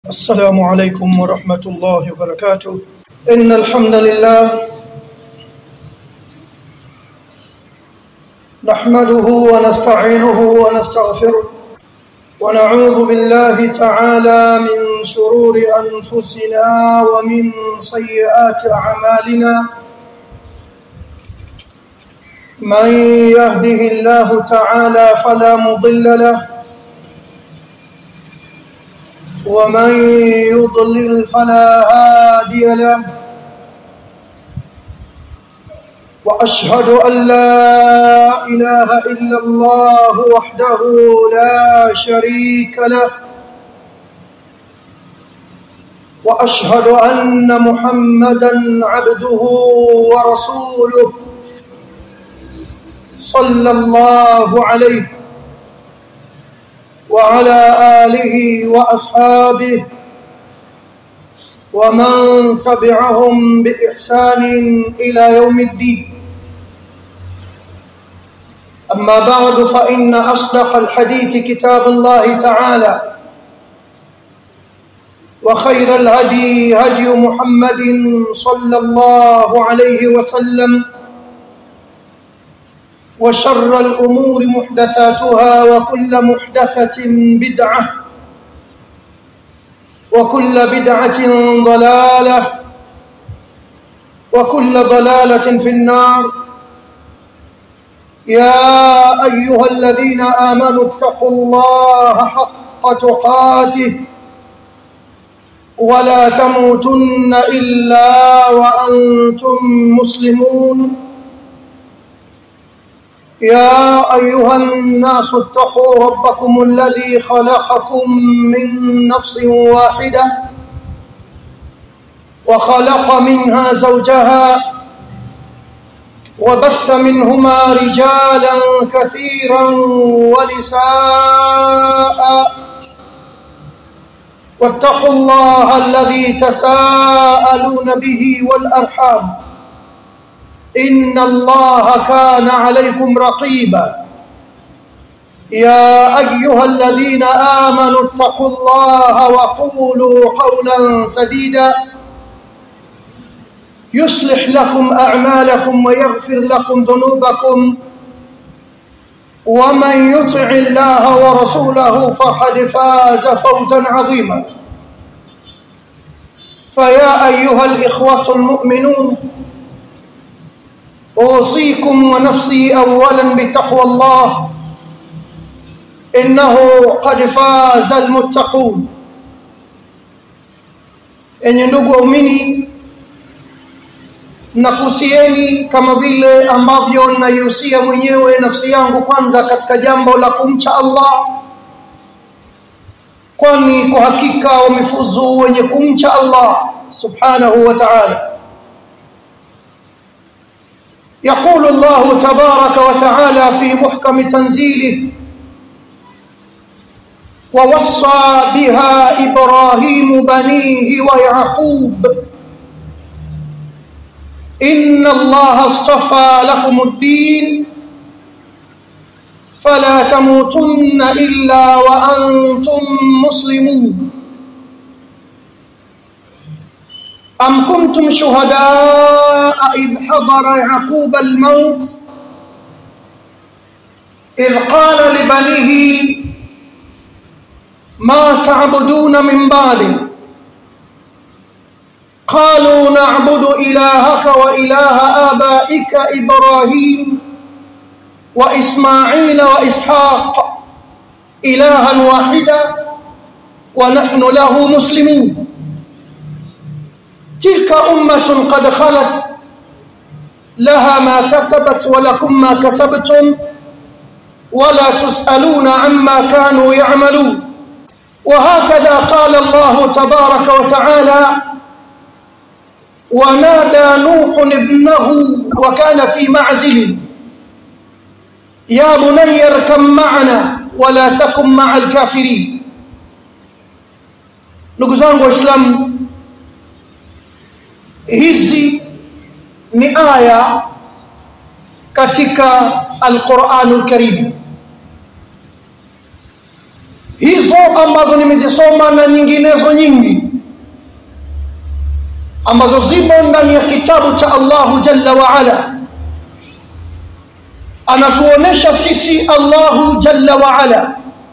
السلام عليكم ورحمة الله وبركاته إن الحمد لله نحمده ونستعينه ونستغفره ونعوذ بالله تعالى من شرور أنفسنا ومن سيئات أعمالنا من يهده الله تعالى فلا مضل له ومن يضلل فلا هادي له واشهد ان لا اله الا الله وحده لا شريك له واشهد ان محمدا عبده ورسوله صلى الله عليه وعلى آله وأصحابه ومن تبعهم بإحسان إلى يوم الدين أما بعد فإن أصدق الحديث كتاب الله تعالى وخير الهدي هدي محمد صلى الله عليه وسلم وشر الأمور محدثاتها وكل محدثة بدعة وكل بدعة ضلالة وكل ضلالة في النار يا أيها الذين آمنوا اتقوا الله حق تقاته ولا تموتن إلا وأنتم مسلمون يا أيها الناس اتقوا ربكم الذي خلقكم من نفس واحدة وخلق منها زوجها وبث منهما رجالا كثيرا ونساء واتقوا الله الذي تساءلون به والأرحام إن الله كان عليكم رقيبا يا أيها الذين آمنوا اتقوا الله وقولوا قولا سديدا يصلح لكم أعمالكم ويغفر لكم ذنوبكم ومن يطع الله ورسوله فقد فاز فوزا عظيما فيا أيها الإخوة المؤمنون أوصيكم ونفسي أولا بتقوى الله إنه قد فاز المتقون enye ndugu waumini nakusieni kama vile ambavyo naihusia mwenyewe nafsi yangu kwanza katika jambo la kumcha allah kwani kwa hakika wamefuzu wenye kumcha allah subhanahu wa taala يقول الله تبارك وتعالى في محكم تنزيله ووصى بها ابراهيم بنيه ويعقوب ان الله اصطفى لكم الدين فلا تموتن الا وانتم مسلمون أم كنتم شهداء إذ حضر يعقوب الموت إذ قال لبنيه ما تعبدون من بعده قالوا نعبد إلهك وإله آبائك إبراهيم وإسماعيل وإسحاق إلها واحدا ونحن له مسلمون تلك أمة قد خلت لها ما كسبت ولكم ما كسبتم ولا تسألون عما كانوا يعملون وهكذا قال الله تبارك وتعالى ونادى نوح ابنه وكان في معزل يا بني اركب معنا ولا تكن مع الكافرين نقول وإسلام hizi ni aya katika alquranul karim hizi hizo ambazo nimezisoma na nyinginezo nyingi ambazo zimo ndani ya kitabu cha Allahu Jalla wa Ala anatuonesha sisi Allahu Jalla wa Ala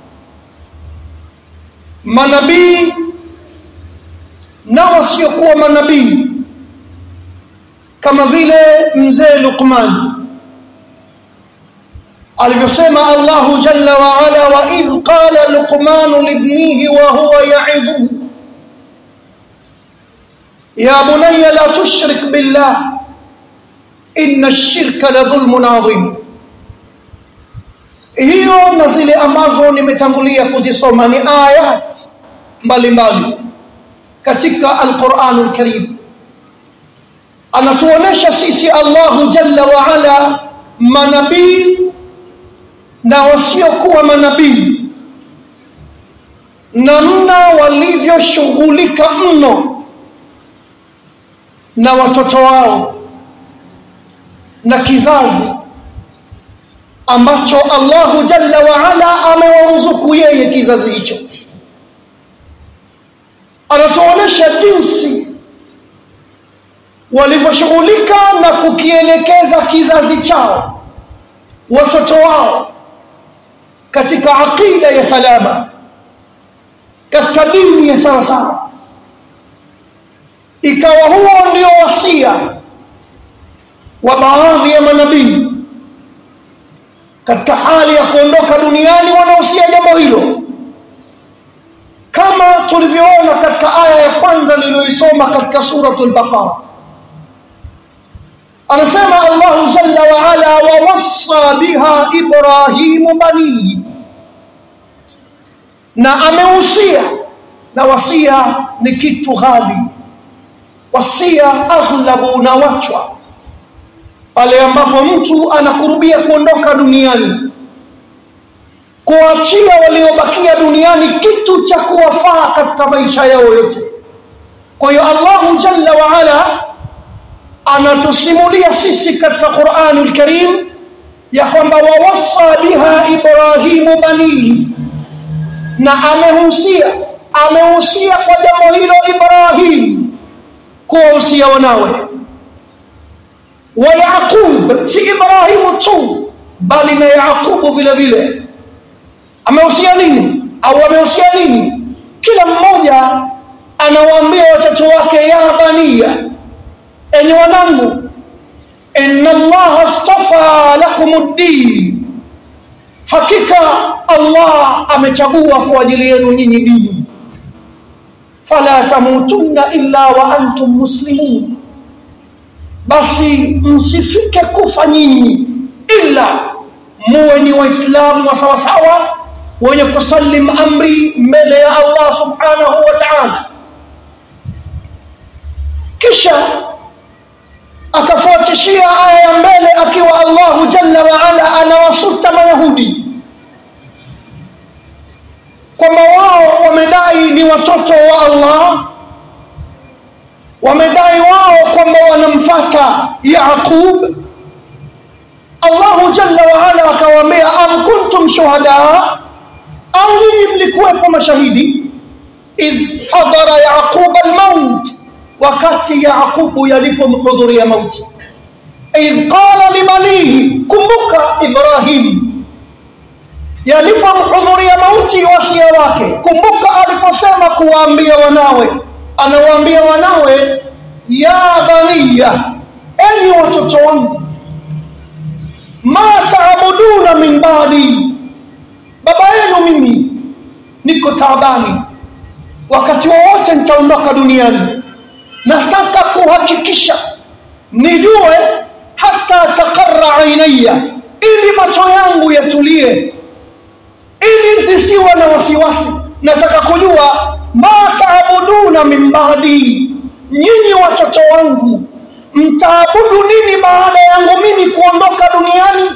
manabii na wasiokuwa manabii kama vile mzee Luqman alivyosema Allahu Jalla wa Ala wa idh qala Luqman libnihi wa huwa ya'idhuhu يا بني لا تشرك بالله إن الشرك لظلم عظيم hiyo na zile ambazo nimetangulia kuzisoma ni ayat mbalimbali katika alquranul karim anatuonesha sisi allahu jalla waala manabii na wasiokuwa manabii namna walivyoshughulika mno na watoto wao na kizazi ambacho Allahu Jalla wa Ala amewaruzuku yeye kizazi hicho. Anatuonesha jinsi walivyoshughulika na kukielekeza kizazi chao, watoto wao katika aqida ya salama, katika dini ya sawasawa ikawa huo ndio wasia wa baadhi ya manabii katika hali ya kuondoka duniani wanahusia jambo hilo kama tulivyoona katika aya ya kwanza niliyoisoma katika suratul baqara anasema allahu jalla waala wawassa biha ibrahimu banihi na amehusia na wasia ni kitu ghali wasia aghlabu unawachwa pale ambapo mtu anakurubia kuondoka duniani kuachia waliobakia duniani kitu cha kuwafaa katika maisha yao yote kwa hiyo allahu jalla waala anatusimulia sisi katika qurani lkarim ya kwamba wawassa biha ibrahimu banihi na amehusia amehusia kwa jambo hilo ibrahimu kuwahusia wanawe wa yaqub si ibrahimu tu bali na yaqubu vile vile amehusia nini au amehusia nini kila mmoja anawaambia watoto wake ya baniya enye wanangu inna allaha astafa lakum ddin hakika allah amechagua kwa ajili yenu nyinyi dini fala tamutunna illa wa antum muslimun basi msifike kufa nyinyi illa muwe ni waislamu wa sawasawa wenye kusalim amri mbele ya allah subhanahu wa taala kisha akafuatishia aya ya mbele akiwa allahu jalla waala anawasuta mayahudi kwamba wao wamedai ni watoto wa allah wamedai wao kwamba wanamfata yaqub allahu jalla waala akawaambia am kuntum shuhada au nyinyi mlikuwepo mashahidi idh hadara yaquba almaut wakati yaqubu yalipomhudhuria mauti idh qala libanihi kumbuka ibrahim yalipomhudhuria mauti wasia wake kumbuka aliposema kuwaambia wanawe anawaambia wanawe ya baniya enyi watoto wangu ma taabuduna min badi baba yenu mimi niko taabani wakati wowote nitaondoka duniani nataka kuhakikisha nijue hata taqarra ainaya ili macho yangu yatulie ili nisiwe na wasiwasi nataka kujua ma taabuduna min badi nyinyi watoto wangu mtaabudu nini baada yangu mimi kuondoka duniani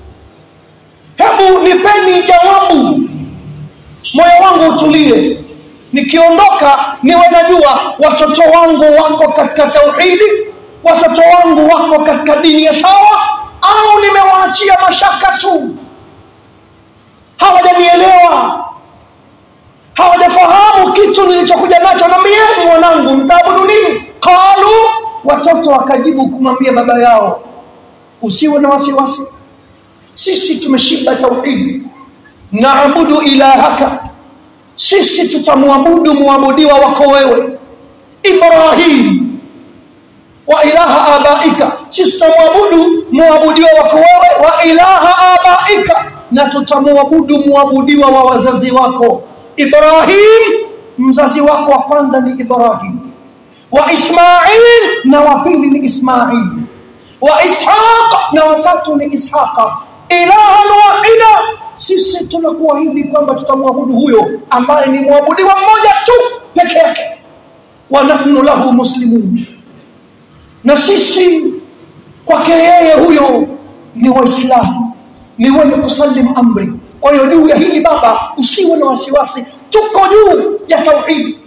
hebu nipeni jawabu moyo wangu utulie nikiondoka niwe najua watoto wangu wako katika tauhidi watoto wangu wako katika dini ya sawa au nimewaachia mashaka tu hawajanielewa hawajafahamu kitu nilichokuja nacho nambieni mwanangu mtaabudu nini qalu watoto wakajibu kumwambia baba yao usiwe na wasiwasi sisi tumeshiba tauhidi naabudu ilahaka sisi tutamwabudu mwabudiwa wako wewe ibrahim wa ilaha abaika sisi tutamwabudu mwabudiwa wako wewe wa ilaha abaika na tutamwabudu mwabudiwa wa wazazi wako ibrahim mzazi wako wa kwanza ni ibrahim wa ismail na wa pili ni ismail wa ishaq na watatu ni ishaqa ilahan wahida sisi tunakuahidi kwamba tutamwabudu huyo ambaye ni mwabudiwa mmoja tu peke yake wa nahnu lahu muslimun na sisi kwake yeye huyo ni waislamu ni wenye kusalim amri kwa hiyo juu ya hili baba usiwe na wasiwasi tuko juu ya tauhidi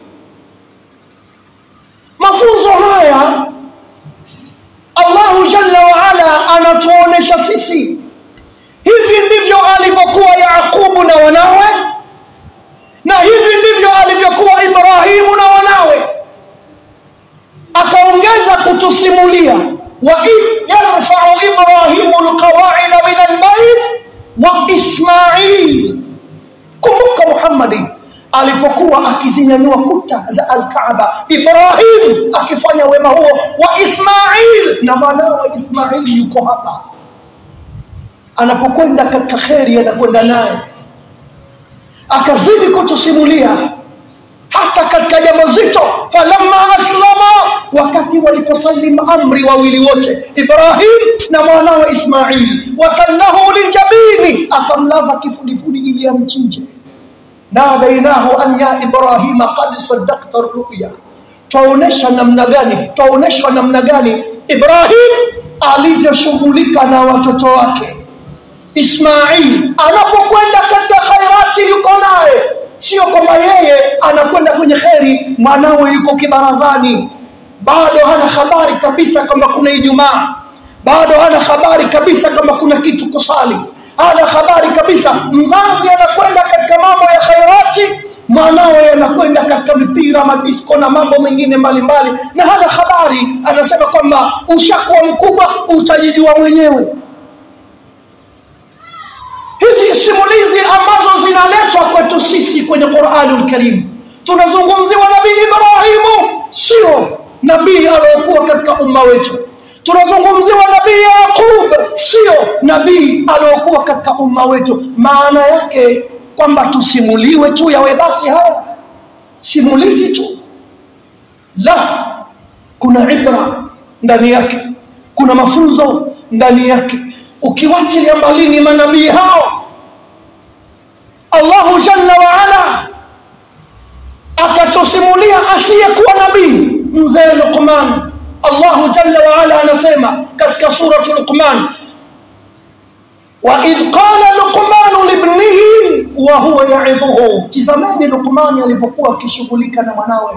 mafunzo haya allahu jalla waala anatuonesha sisi hivi ndivyo alivyokuwa yaqubu na wanawe na hivi ndivyo alivyokuwa ibrahimu na wanawe akaongeza kutusimulia waid yarfau ibrahimu lqawaida min albait wa ismail kumbuka muhammadi alipokuwa akizinyanyua kuta za alkaaba ibrahim akifanya wema huo wa ismail na mwanawe ismaili yuko hapa anapokwenda katika kheri anakwenda naye akazidi kutusimulia hata katika jambo zito falamma aslama wakati waliposalim amri wawili wote ibrahim na mwanawe ismail wakallahu lijabini akamlaza kifudifudi ili amchinje nadainahu an ya ibrahima qad saddakta ruya twaonesha namna gani twaoneshwa namna gani ibrahim alivyoshughulika na watoto wake ismail anapokwenda katika khairati yuko naye sio kwamba yeye anakwenda kwenye kheri mwanawe yuko kibarazani bado hana habari kabisa kwamba kuna ijumaa bado hana habari kabisa kwamba kuna kitu kusali hana habari kabisa mzazi anakwenda katika mambo ya khairati mwanawe anakwenda katika mipira madisko na mambo mengine mbalimbali na hana habari anasema kwamba ushakuwa mkubwa utajijua mwenyewe hizi simulizi ambazo zinaletwa kwetu sisi kwenye Qur'anul Karim tunazungumziwa nabii Ibrahimu sio nabii aliyokuwa katika umma wetu tunazungumziwa nabii Yaqub sio nabii aliyokuwa katika umma wetu maana yake kwamba tusimuliwe tu yawe basi haya simulizi tu la kuna ibra ndani yake kuna mafunzo ndani yake ukiwachilia mbalini manabii hao Allahu jalla wa ala akatusimulia asiyekuwa nabii mzee Luqman Allahu jalla wa ala anasema katika suratu Luqman وإذ قال لقمان لابنه وهو يعظه tizameni Luqman alipokuwa akishughulika na mwanawe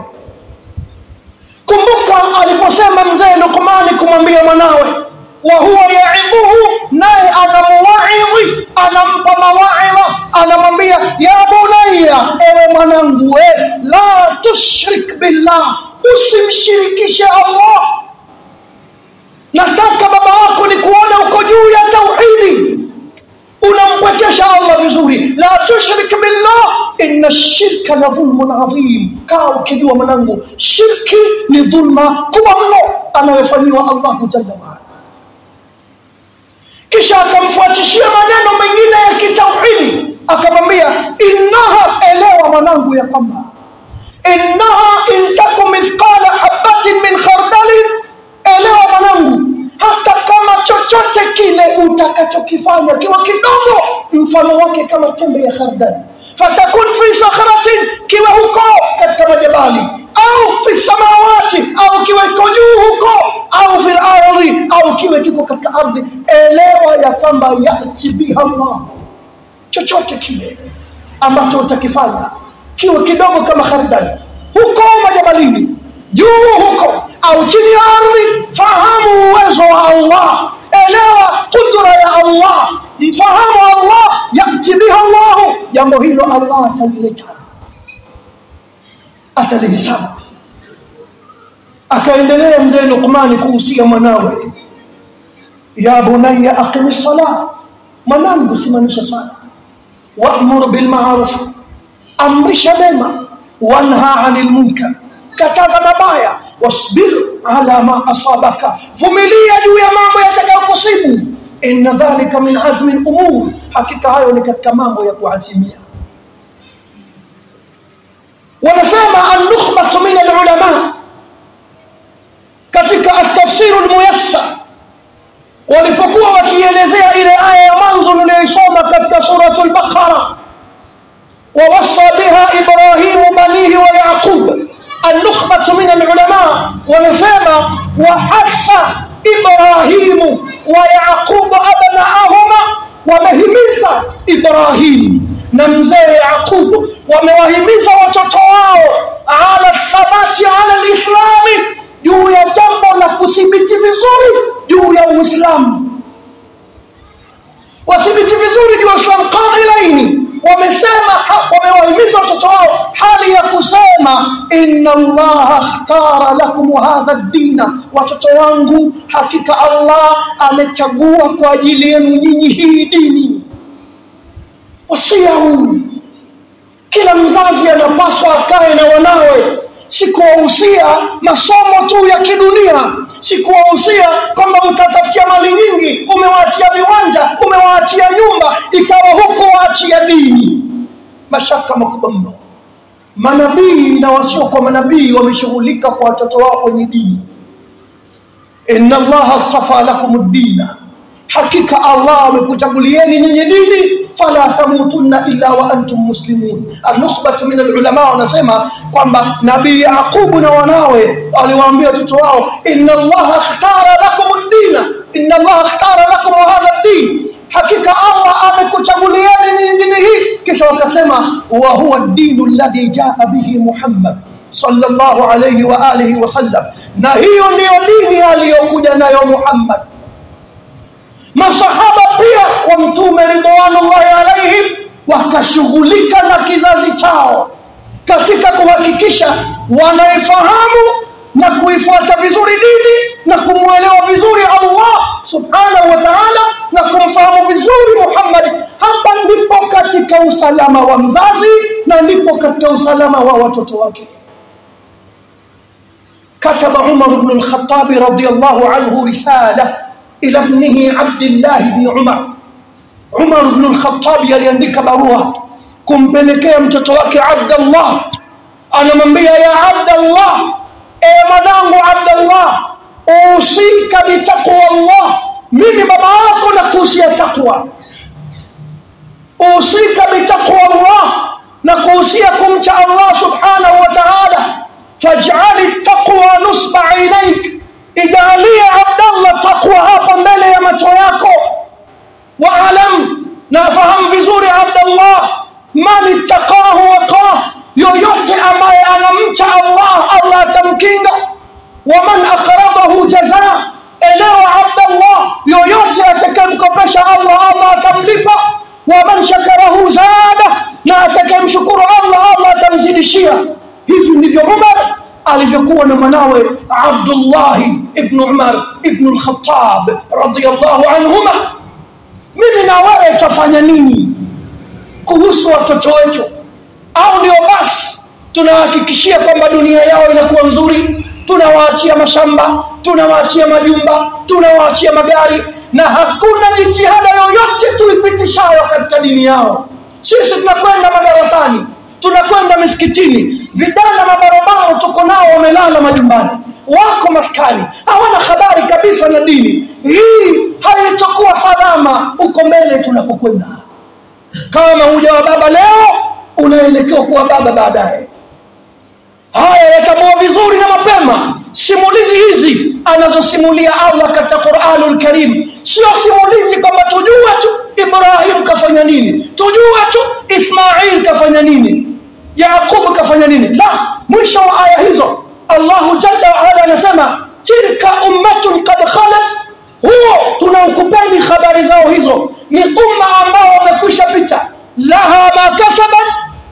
kumbuka aliposema mzee Luqman kumwambia mwanawe wa huwa yaidhuhu naye anamuwaidhi anampa mawaidha anamwambia ya bunayya ewe mwanangu we la tushrik billah usimshirikishe allah nataka baba wako ni kuona uko juu ya tauhidi unampwekesha allah vizuri la tushrik billah inna shirka la dhulmun adhim kaa ukijua mwanangu shirki ni dhulma kubwa mno anayofanyiwa allahu jalla waala kisha akamfuatishia maneno mengine ya kitauhidi akamwambia innaha elewa mwanangu ya kwamba innaha in taku mithqala habatin min khardalin elewa mwanangu hata kama chochote kile utakachokifanya kiwa kidogo mfano wake kama tembe ya khardali fatakun fi sakhratin kiwe huko katika majabali au fi samawati au kiwe kiko juu huko au fil ardhi au kiwe kiko katika ardhi elewa ya kwamba yati biha Allah chochote kile ambacho utakifanya kiwe kidogo kama khardali huko majabalini juu huko au chini ya ardhi fahamu uwezo wa Allah elewa kudra ya Allah mfahamu Allah yati biha Allah jambo hilo Allah atalileta atalihisaba akaendelea mzee Luqmani kuhusia mwanawe ya bunayya aqimi sala mwanangu simamisha sala wa'mur bil ma'ruf amrisha mema wanha 'anil munkar kataza mabaya wasbir ala ma asabaka vumilia juu ya mambo yatakayokusibu inna dhalika min azmi al-umur hakika hayo ni katika mambo ya kuazimia wanasema an-nukhbatu min al-ulama katika at-tafsir al-muyassar walipokuwa wakielezea ile aya ya mwanzo niliyoisoma katika suratul baqara ووصى بها إبراهيم بنيه ويعقوب النخبة من العلماء ونسمى وحث إبراهيم ويعقوب أبناءهما ومهمز إبراهيم نمزي يعقوب وموهمز وتطواه على الثبات على الإسلام juu ya jambo la kuthibiti vizuri juu ya uislamu wathibiti vizuri juu ya uislamu qailaini wamesema wamewahimiza watoto wao hali ya kusema inna allaha akhtara lakum hadha ddina watoto wangu hakika allah amechagua kwa ajili yenu nyinyi hii dini wasia huu kila mzazi anapaswa akae na wanawe sikuwahusia masomo tu ya kidunia sikuwahusia kwamba utatafutia mali nyingi umewaachia viwanja umewaachia nyumba ikawa huko waachia dini mashaka makubwa mno manabii na wasiokuwa manabii wameshughulika kwa watoto wao kwenye dini inna allaha astafa lakum ddina hakika allah amekuchagulieni nyinyi dini fala tamutunna illa wa antum muslimun alnukhbatu min alulama wanasema kwamba nabii yaqubu na wanawe aliwaambia watoto wao inna allaha ikhtara lakum ddina inna allaha ikhtara lakum hadha ddin hakika allah amekuchagulieni nyinyi dini hii kisha wakasema wa huwa ddinu alladhi jaa bihi muhammad sallallahu alayhi wa alihi wasallam na hiyo ndiyo dini aliyokuja nayo muhammad masahaba pia wa mtume ridwanullahi alaihim wakashughulika na kizazi chao katika kuhakikisha wanaifahamu na kuifuata vizuri dini na kumwelewa vizuri allah subhanahu wa taala na kumfahamu vizuri muhammadi hapa ndipo katika usalama wa mzazi na ndipo katika usalama wa watoto wake كتب عمر بن الخطاب رضي الله عنه رساله إلى ابنه عبد الله بن عمر عمر بن الخطاب يليandika barua kumpelekea mtoto wake Abdullah anamwambia ya Abdullah e mwanangu Abdullah usika bitaqwa Allah mimi baba yako nakuhusia takwa usika bitaqwa Allah na kuhusia kumcha Allah subhanahu wa ta'ala faj'al at-taqwa nusba 'ainayk ijalie abdallah takwa hapa mbele ya macho yako waalam na fahamu vizuri abdallah man ittaqahu waqah yoyote ambaye anamcha allah allah atamkinga waman aqradahu jazaa elewa abdallah yoyote atakayemkopesha allah allah atamlipa waman shakarahu zada na atakayemshukuru allah allah atamzidishia hivi ndivyo umar alivyokuwa na mwanawe Abdullahi ibn Umar ibn al-Khattab radiyallahu anhuma. Mimi na wewe tutafanya nini kuhusu watoto wetu? Au ndio basi tunahakikishia kwamba dunia yao inakuwa nzuri, tunawaachia mashamba, tunawaachia majumba, tunawaachia magari, na hakuna jitihada yoyote tuipitishayo katika dini yao. Sisi tunakwenda madarasani, tunakwenda misikitini, vijana mabarabara tuko nao wamelala majumbani, wako maskani, hawana habari kabisa na dini. Hii haitakuwa salama huko mbele tunapokwenda. Kama hujawa baba leo, unaelekea kuwa baba baadaye. Haya yatambua vizuri na mapema. Simulizi hizi anazosimulia Allah katika Qur'anul Karim sio simulizi kwamba tujue tu Ibrahim kafanya nini, tujue tu Ismail kafanya nini, Yaqub kafanya nini. La, mwisho wa aya hizo Allahu jalla wa ala anasema tilka ummatun qad khalat, huo tunaokupeni habari zao hizo ni umma ambao wamekwisha pita, laha ma kasabat,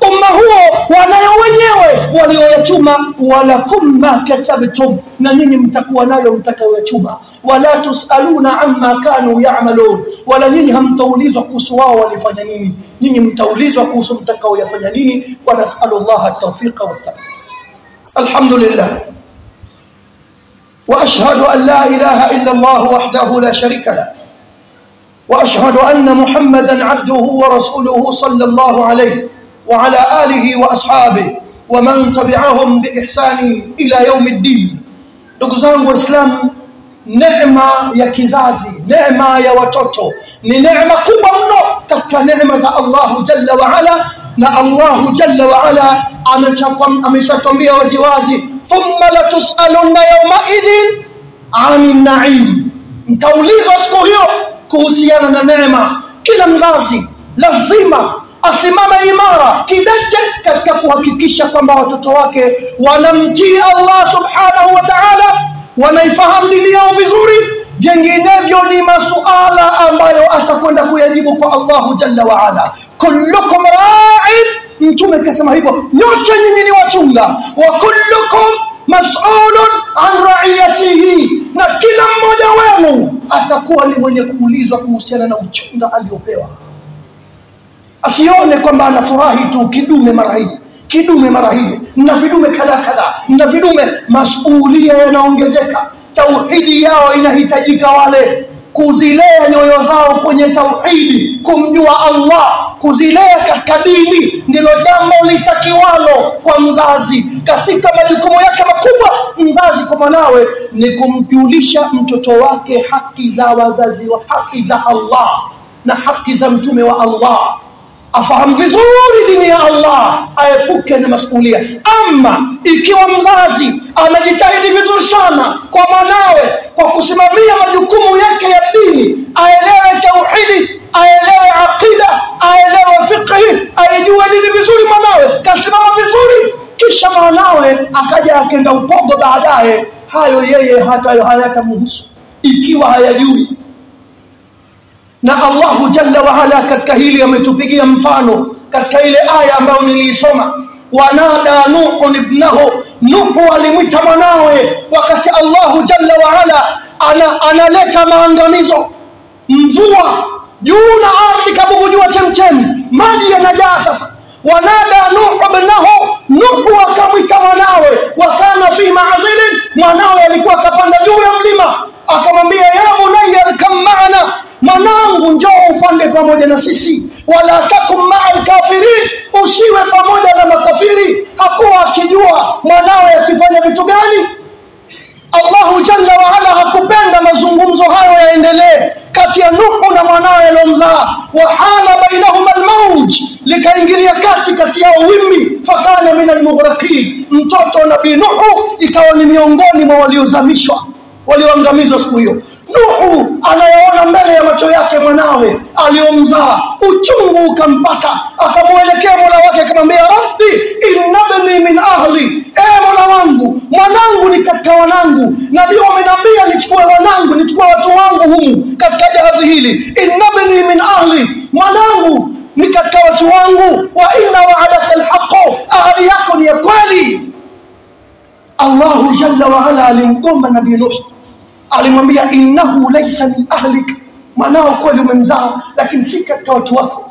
umma huo wanayo wenyewe walioyachuma walakum ma kasabtum na nyinyi mtakuwa nayo mtakayoyachuma wala tusaluna amma kanu yamalun wala nyinyi hamtaulizwa kuhusu wao walifanya nini nyinyi mtaulizwa kuhusu mtakaoyafanya nini wa nasalu llaha tawfiqa wathabit alhamdulillah واشهد ان لا اله الا الله وحده لا شريك له واشهد ان محمدا عبده ورسوله صلى الله عليه وعلى اله واصحابه ومن تبعهم باحسان الى يوم الدين ndugu zangu waislamu neema ya kizazi neema ya watoto ni neema kubwa mno katika neema za allahu jalla waala na allahu jalla waala ameshatwambia waziwazi thumma latusalunna yaumaidhin ani naim mtaulizwa siku hiyo kuhusiana na neema kila mzazi lazima asimame imara kidete katika kuhakikisha kwamba watoto wake wanamtii allah subhanahu wa taala wanaifahamu dini yao vizuri vinginevyo ni masuala ambayo atakwenda kuyajibu kwa allahu jalla waala kullukum rain mtume akasema hivyo nyote nyinyi ni wachunga wa kullukum masulun an raiyatihi na kila mmoja wenu atakuwa ni mwenye kuulizwa kuhusiana na uchunga aliopewa asione kwamba anafurahi tu kidume mara hii kidume mara hii na vidume kadha kadha na vidume masulia yanaongezeka tauhidi yao inahitajika wale kuzilea nyoyo zao kwenye tauhidi kumjua allah kuzilea katika dini ndilo jambo litakiwalo kwa mzazi katika majukumu yake makubwa mzazi kwa mwanawe ni kumjulisha mtoto wake haki za wazazi wa haki za allah na haki za mtume wa allah afahamu vizuri dini ya allah aepuke na masulia ama ikiwa mzazi amejitahidi vizuri sana kwa mwanawe kwa kusimamia majukumu yake ya dini aelewe tauhidi aelewe aqida aelewe fiqhi aijue dini vizuri mwanawe kasimama vizuri kisha mwanawe akaja akenda upogo baadaye hayo yeye hata hayatamhusu ikiwa hayajui na allahu jalla waala katika hili ametupigia mfano katika ile aya ambayo niliisoma wanada nuhun ibnahu nuhu alimwita mwanawe wakati allahu jalla waala ana, analeta maangamizo mvua juu na ardhi kabugujua chemchemi maji yanajaa sasa wanada nuhu ibnahu nuhu akamwita mwanawe wakana fi maazilin mwanawe alikuwa akapanda juu ya mlima akamwambia ya bunaya arkam maana mwanangu njoo upande pamoja na sisi wala takum maa lkafirin usiwe pamoja na makafiri hakuwa akijua mwanawe akifanya vitu gani allahu jalla waala hakupenda mazungumzo hayo yaendelee kati ya nuhu na mwanawe aliyomzaa wahala bainahuma lmauj likaingilia kati kati yao wimbi fakana min almughraqin mtoto nabii nuhu ikawa ni miongoni mwa waliozamishwa walioangamizwa siku hiyo nuhu anayaona mbele ya macho yake mwanawe aliyomzaa uchungu ukampata akamwelekea mola wake akamwambia rabbi innabni min ahli e mola wangu mwanangu ni katika wanangu na ndio amenambia nichukue wanangu nichukue watu wangu humu katika jahazi hili innabni min ahli mwanangu ni katika watu wangu wa inna waadaka lhaqu ahadi yako ni ya kweli allahu jalla waala alimgomba nabii nuh alimwambia innahu laisa min ahlik mwanao kweli umemzaa lakini si katika watu wako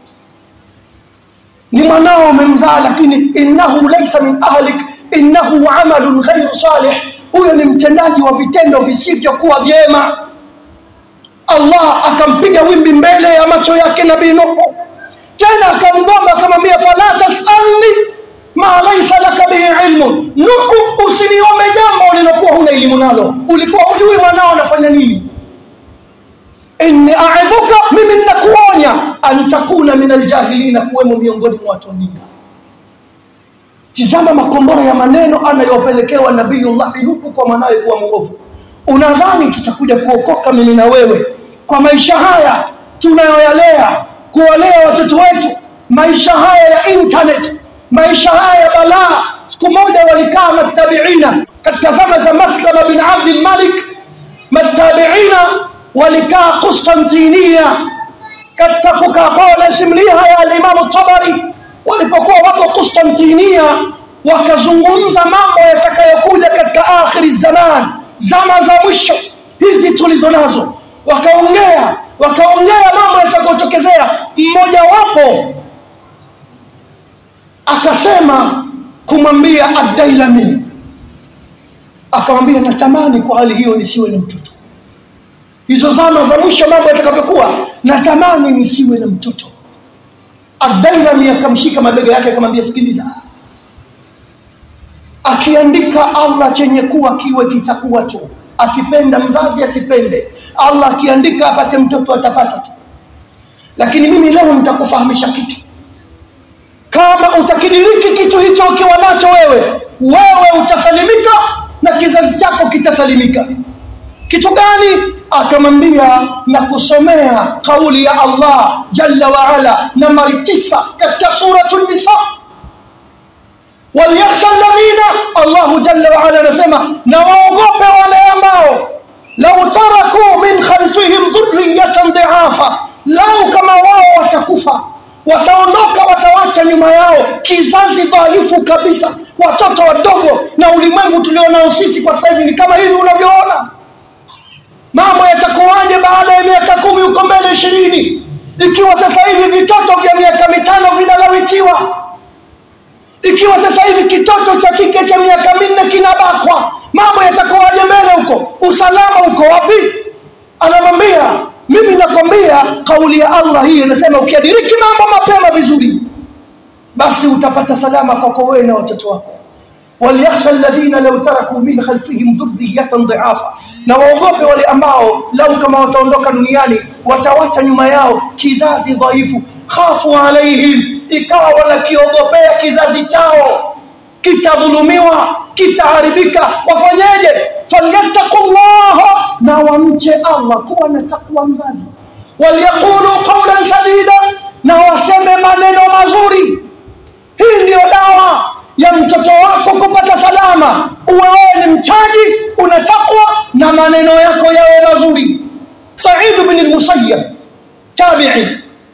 ni mwanao umemzaa lakini innahu laisa min ahlik innahu amalun ghairu salih huyo ni mtendaji wa vitendo visivyokuwa vyema allah akampiga wimbi mbele ya macho yake nabii nuhu tena akamgomba akamwambia fala tasalni ma laisa laka bihi ilmun nuhu usiniombe jambo ulilokuwa huna elimu nalo ulikuwa hujui mwanao anafanya nini inni aidhuka mimi ninakuonya an takuna min aljahilina kuwemo miongoni mwa watu wajinga tizama makombora ya maneno anayopelekewa nabiyullahi nuhu kwa mwanawe kuwa mwovu unadhani tutakuja kuokoka mimi na wewe kwa maisha haya tunayoyalea kuwalea watoto wetu maisha haya ya internet maisha haya ya balaa siku moja walikaa matabiina katika zama za maslama bin abdi lmalik matabiina walikaa Konstantinia katika kukaa kwao nasimulia haya alimamu Tabari walipokuwa wapo Konstantinia wakazungumza mambo yatakayokuja katika akhiri zaman zama za mwisho hizi tulizo nazo wakaongea wakaongea mambo yatakayotokezea mmoja wapo akasema kumwambia Ad-Dailami akamwambia natamani kwa hali hiyo nisiwe na mtoto hizo zama za mwisho mambo yatakavyokuwa natamani nisiwe na mtoto Ad-Dailami akamshika mabega yake akamwambia sikiliza akiandika Allah chenye kuwa kiwe kitakuwa tu akipenda mzazi asipende Allah akiandika apate mtoto atapata tu lakini mimi leo nitakufahamisha kitu kama utakidiriki kitu hicho ukiwa nacho wewe wewe utasalimika na kizazi chako kitasalimika kitu gani akamwambia na kusomea kauli ya Allah jalla wa ala nambari tisa katika suratu nisa waliyakhsha alladhina Allahu jalla wa ala anasema na waogope wale ambao lau taraku min khalfihim dhurriyatan dhi'afa lau kama wao watakufa wataondoka watawacha nyuma yao kizazi dhaifu kabisa watoto wadogo na ulimwengu tulionao sisi kwa sasa hivi ni kama hivi unavyoona mambo yatakuwaje baada ya miaka kumi huko mbele ishirini ikiwa sasa hivi vitoto vya miaka mitano vinalawitiwa ikiwa sasa hivi kitoto cha kike cha miaka minne kinabakwa mambo yatakuwaje mbele huko usalama uko wapi anamwambia mimi nakwambia kauli ya Allah hii inasema ukiadiriki mambo mapema vizuri basi utapata salama kwako wewe na watoto wako waliyakhsha alladhina law taraku min khalfihim dhurriyatan dhi'afa na waogope wale ambao lau kama wataondoka duniani watawacha nyuma yao kizazi dhaifu khafu alaihim ikawa wanakiogopea kizazi chao kitadhulumiwa kitaharibika wafanyeje falyattaqullaha na wamche Allah kuwa na takwa mzazi waliyaqulu qawlan sadida na waseme maneno mazuri hii ndiyo dawa ya mtoto wako kupata salama uwe wewe ni mchaji una takwa na maneno yako yawe mazuri Sa'id bin al-Musayyab tabi'i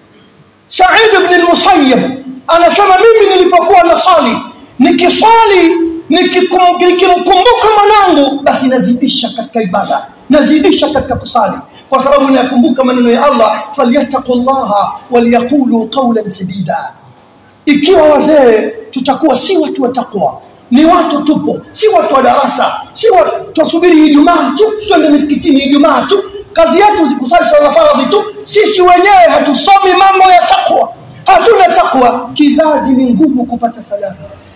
Sa'id bin al-Musayyab anasema mimi nilipokuwa nasali nikisali nikimkumbuka mwanangu basi nazidisha katika ibada nazidisha katika kusali kwa sababu nayakumbuka maneno ya Allah falyattaqullaha waliyaqulu qawlan sadida ikiwa wazee tutakuwa si watu wa takwa ni watu tupo si watu wa darasa si watu tusubiri Ijumaa tu twende misikitini Ijumaa tu kazi yetu kusali swala faradhi tu sisi wenyewe hatusomi mambo ya takwa hatuna takwa kizazi ni ngumu kupata salama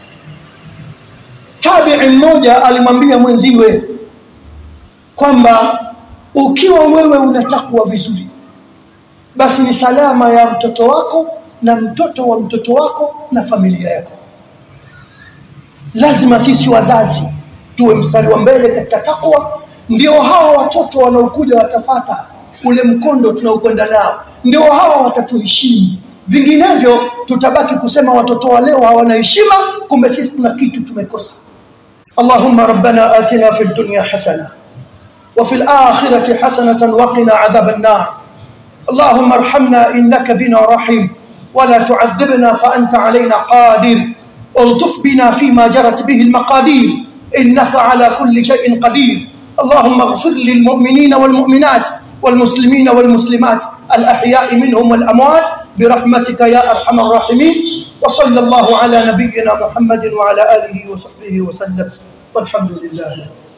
tabi'i mmoja alimwambia mwenziwe kwamba ukiwa wewe una takwa vizuri basi ni salama ya mtoto wako na mtoto wa mtoto wako na familia yako lazima sisi wazazi tuwe mstari wa mbele katika takwa ndio hawa watoto wanaokuja watafata ule mkondo tunaokwenda nao ndio hawa watatuheshimu vinginevyo tutabaki kusema watoto wa leo hawana heshima kumbe sisi tuna kitu tumekosa اللهم ربنا آتنا في الدنيا حسنة وفي الآخرة حسنة وقنا عذاب النار اللهم ارحمنا إنك بنا رحيم ولا تعذبنا فأنت علينا قادر الطف بنا فيما جرت به المقادير إنك على كل شيء قدير اللهم اغفر للمؤمنين والمؤمنات والمسلمين والمسلمات الأحياء منهم والأموات برحمتك يا أرحم الراحمين وصلى الله على نبينا محمد وعلى آله وصحبه وسلم والحمد لله